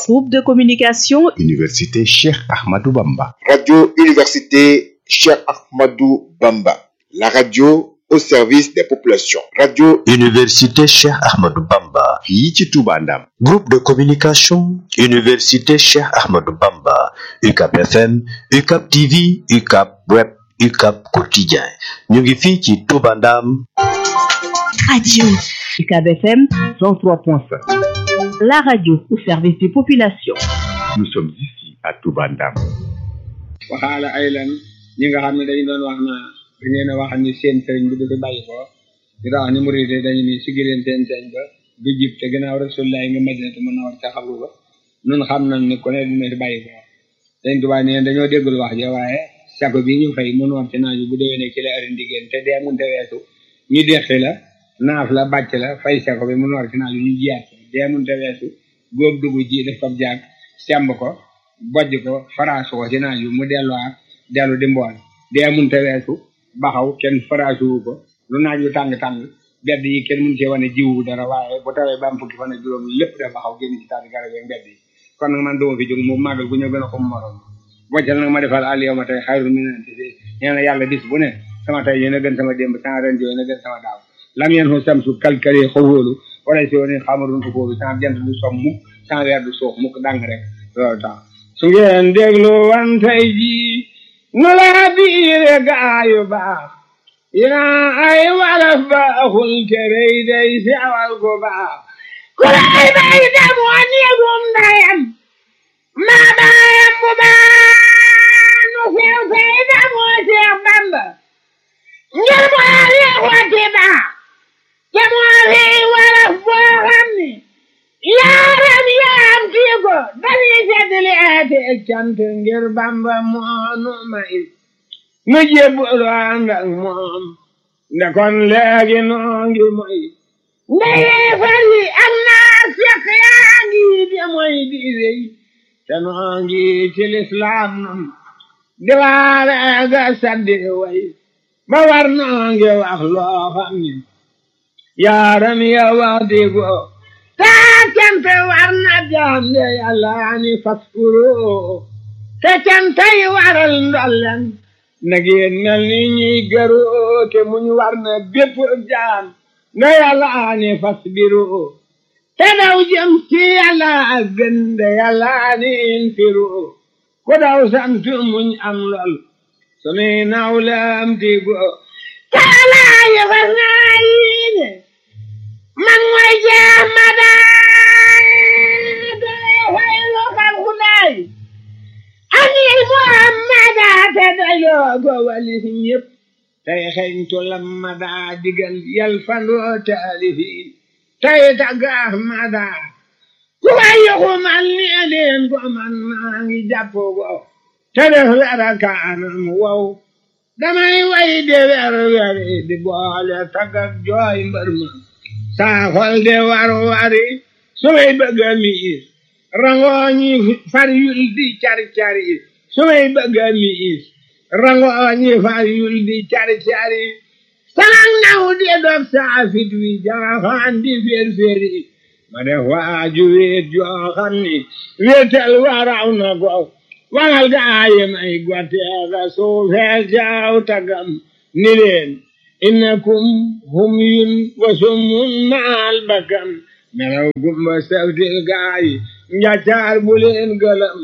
Groupe de communication Université Cheikh Ahmadou Bamba. Radio Université Cheikh Ahmadou Bamba. La radio au service des populations. Radio Université Cheikh Ahmadou Bamba. fii ci Touba Ndam. Groupe de communication Université Cheikh Ahmadou Bamba. UCAP FM, UCAP TV, UCAP Web, UCAP Quotidien. ñu ngi fii ci Touba Ndam. Radio UCAB FM 103.5. La radio au service des populations. Nous sommes ici à Touba Ndam. waxaala ay lan ñi nga xam ne dañu doon wax naa da ngeen a wax ni seen sëriñ bi du fi bàyyi ko di wax ni murid yi dañu ni sigi leen seen sëriñ ba du jib te gannaaw rasulullah nga madinatu mën na war ca xabru ba nun xam nañ ni ku ne dina fi bàyyi ko sëriñ Tuubaa nee dañoo déggul wax ja waaye sako bi ñu fay mënu war ci naaju bu déwénee ci la ari ndigéen te dee munte weesu ñu deqi la naaf la bàcc la fay sako bi mënu war ci naaju ñu jiyaat ko dee munte weesu góob dugg ji def ko jaag semb ko bojj ko faraasu ko ci naaju mu delluwaat dellu di mbool dee munte weesu baxaw kenn faraasuwu ko lu naaj wu tàng-tàng bedd yi kenn mun cee wane jiwu dara waaye bu tawee ba am fukki fan ak juróom lépp da baxaw génn ci taati garab yi mbedd yi kon nag man duma fi jóg mu màggal gu ñëw gën a ko morom boccal nag ma defal àll yow ma tey xayru mi nante si nee na yàlla bis bu ne sama tey yéen a gën sama démb sama ren yéen a gën sama daaw lam yeen fu samsu kalkali xawóolu wala si woon xamarun ko fóolu sama jant du som mukk sama weer du suux mukk dàng rek loolu tax su ngeen déglu wan tey jii nu laa biire gaayu baax ina ay walaf baaxul te rëy day sewal ko baax ku lay bay demoo néegum ndayam maa baayam bu baax nu sew say demoo Seex Bamba ngir moo yeex wati baax te moo fi walaf boo xam ni yaaram yaam kii ko dañuy seddali eete cant ngir Bamba moonu may nu jébbalu ànd ak moom nde kon léegi noo ngi moy nde yeefar yi ak naa fekk yaa ngi de moy di wéy te noo ngi ci lislaam nun di waare ga saddi way ba war noo ngi wax loo xam ni yaaram ya wax di ko taa cante war na jaam de yàlla ni faskuro te cantay waral ndollen na ngeen mel ni ñuy gëru te muñ war na bépp jaam na yàlla ni fasbiru te daw jëm ci yàlla gën de yàlla ni infiru ku daw sant muñ am lool sunuy nawlam tigo taala yëfas naa yiine man mooy jeex ma daa dole fay lokal xudaay ani muhammada te dayoo ko walis ñépp tey xeñtu lammada digal yal fandoo taalifiin tey tagga ahmada ku wayyuku man ni leen ko man maa ngi jàpp ko te def wera kaanam wow damay way de wer weri di boole taggak jooy mbër ma saa xol de war wari su may bëgg a miis rangooñi far yul di cari cari su may bëgg a miis rangooñi far yul di cari cari salang naw di dog saa fit wi jaaxaan di fér féri ma def waaju wéet joo xam ni wéetal waraw na ko wangal gaaye may gwateega suufeel jaaw tagam ni leen innakum humyun wa summun maal bakam melaw gumba sawtil gaayi njaccaar bu leen gëlëm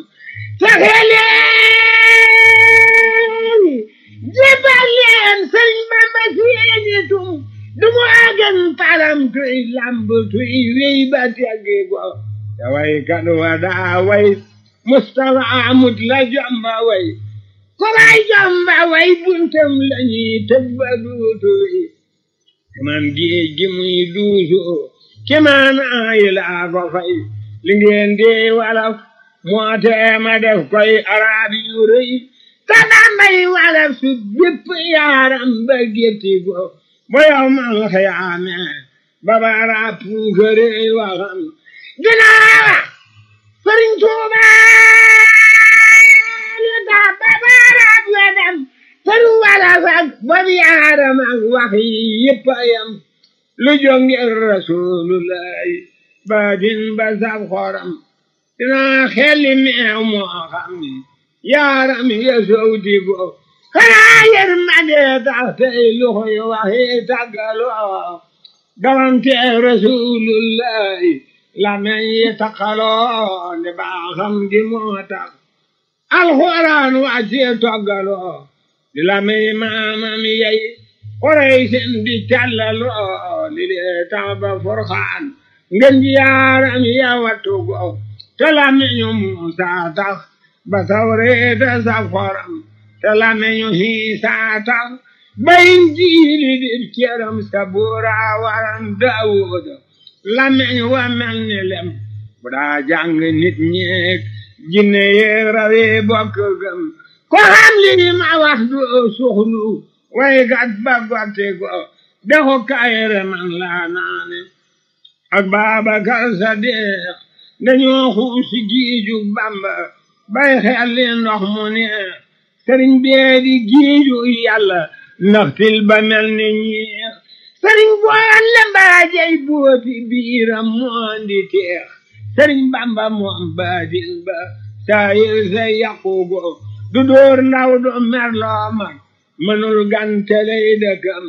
taxeleeni jébal leen sëriñ bamba seeni tum dumu agen param tuy lamb tuy wey ba teggi go taway kan wada way mustafa amut la jomba way kolay jomba way buntam lañuy tëj ba duutu wi man géej gi muy duusu kimaan ayi laa ko fay li ngeen di walaf moo tee ma def koy araab yu rëy te dambay walaf su bépp yaaram ba gétti ko bo yow man xiyaame ba bara puukare waxam ginaawa sëriñ Tuuba lu tax ba bara wedam sëriñ walaf ak bob yaaram ak wax yi yëpp a yam lu jóg ngir rasulullahi baatin ba sab xoram dinaa xelli meew moo xam ni yaaram ya sowti ko xanaa yërmande tax tey loxo yi waxi tàggaloo galante rasulullahi lamen yi taqaloo nde baaxam gi moo tax alxuraan wàccee toggaloo di lamen maamam yey xoray sen di callaloo li lee tax ba forxaan ngeen ji yaaram ya wattugo te lameñu muusa tax ba tawreeta sa foram te lameñu hiisa tax bayin jiili dir ceram sabura waran daawuda lameñ wa mel ni lem bu daa jàng nit ñeek jinne yeeg rawe bokk gëm ko xam li ma wax du suxlu way gat ba gotte ko dexu kayere man laa naane ak Baabakar Sadiq dañoo xuusi giiju Bamba bay xel li ndox mu neex sëriñ bee di giiju yàlla ndax til ba mel ni ñeex sëriñ boon le mbaajay booti biiram moon di teex sëriñ Bamba moom baatin ba saayir sa yaqugo du dóor ndaw du merloo mag mënul ganteley dëkkam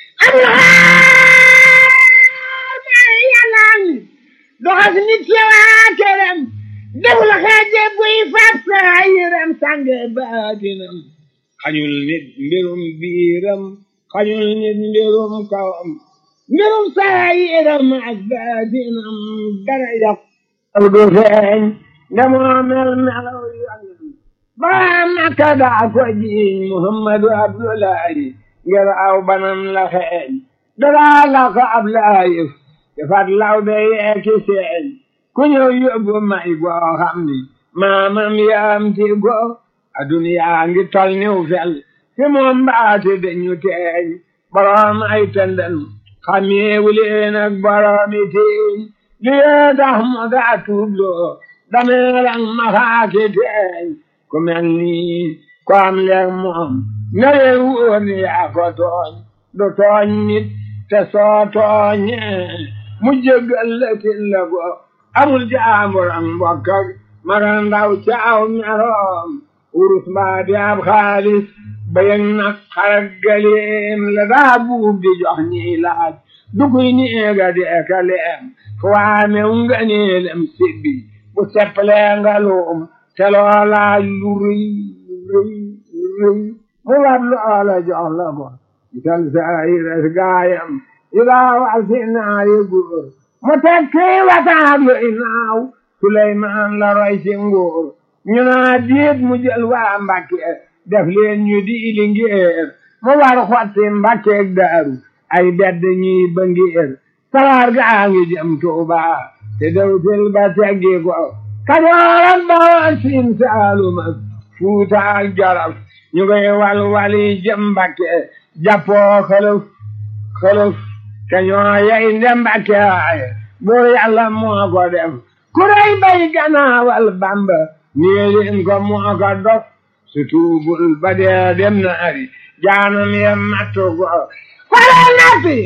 doxas nit ci waa këram deful xeeje buy fab saa yiram sànge baatinam xañul nit mbirum biiram xañul nit mbirum kawam mbirum saa yiram ak baatinam dara yàq du feeñ ndamoo mel melaw yonen ba makka daa ko jiiñ muhammadu abdullahi ngir aw banam la xeeñ daraa la ko ab laayif defat law de yeeki seen ku ñëw yóbbu may goo xam ni maamam yaam ti go aduniyaa ngi tol niw fel fi moom mbaati dañu teeñ boroom ay tëndën xameewu leen ak boroomi tiiñ li yee tax mu daa tuubloo dameeran maxaaki teeñ ku mel nii ku am leeg moom na leen wóor ni yaa ko tooñ du tooñ nit te soo tooñee mu jéggal la til la go amul jaambur ak mbokk ak maga ndaw caaw meroom urus mbaa di ab xaalis bayeg nag xarak galeem la daa buub di jox ñiy laaj dukuy niega di eka leem fu waame nga neelem sibbi bu seppalee nga luum te loolaaj lu rëy rëy rëy mu war loola jox la ko ital saayiras gaayam ilaa wasi naari góor mu tekki wataab lu inaaw Suleymaan la roy ci nguur ñu naa diit mu jël waa Mbàkke def leen ñu di lingeer mu war xotti Mbàkkeeg Daaru ay bedd ñuy bëngeer sawaar gaa ngi jëm Tuuba te dawtil ba teggi ko Kajoor ak Bawol Siin Saalum ak Fuuta ak Jolof ñu koy wal wali jëm Mbàkke jàppoo xëlëf xëlëf te ñoo yey nde Mbàkke waaye buur Yàlla moo ko def ku rey bay ganaawal Bamba nii leen ko moo ko dof su tuubul ba dee dem na ari jaanam ye mattu ko fara nafsi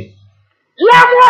la mu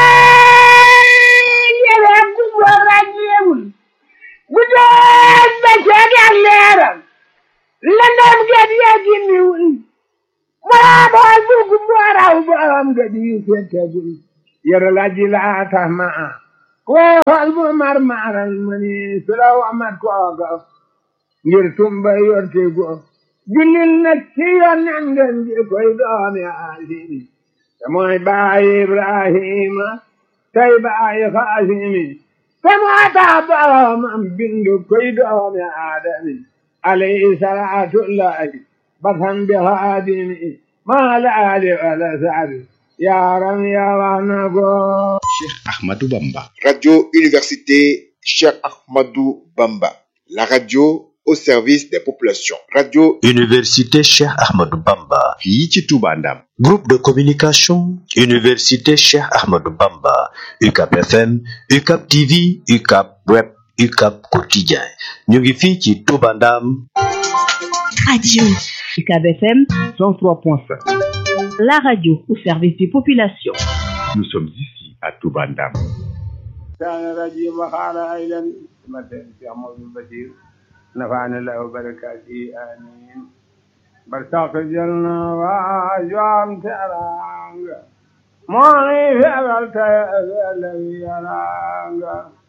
yere gumbo ràññeewul bu doon ba ceeg ak leeram lëndëm get ye gimmiwul moo bool bu gumbo raw borom ga di fettegul yere la ji laa tax ma woo xool bu mar maaral ma ni su la wamat kooga ngir tumba yorte go jullil nag ci yonnen ngeen ji koy doomi aasimi te mooy baayi ibrahima tey baayi xaasimi te moo tax boromam bindu koy doomi aadami alayhi salaatullahi basan bi xaadimi maa laali wala sabi yaaram yaa wax na ko Cheikh Ahmadou Bamba. Radio Université Cheikh Ahmadou Bamba. La radio au service des populations. Radio Université Cheikh Ahmadou Bamba. fii ci Touba Ndam. Groupe de communication Université Cheikh Ahmadou Bamba. UCAP FM, UCAP TV, UCAP Web, UCAP Quotidien. ñu ngi fii ci Touba Ndam. Radio UCAB FM 103.5. La radio au service des populations. Nous sommes ici à Touba Ndam. الشيطان الرجيم وقال أيضا مثل في عمر البشير نفعنا الله وبركاته آمين برتاق الجنة وأجوام ترانغ موني في أغلت الذي يرانغ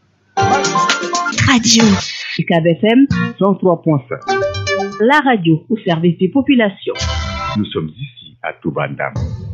Radio UCAB FM 103.5. La radio au service des populations. Nous sommes ici à Toubandam.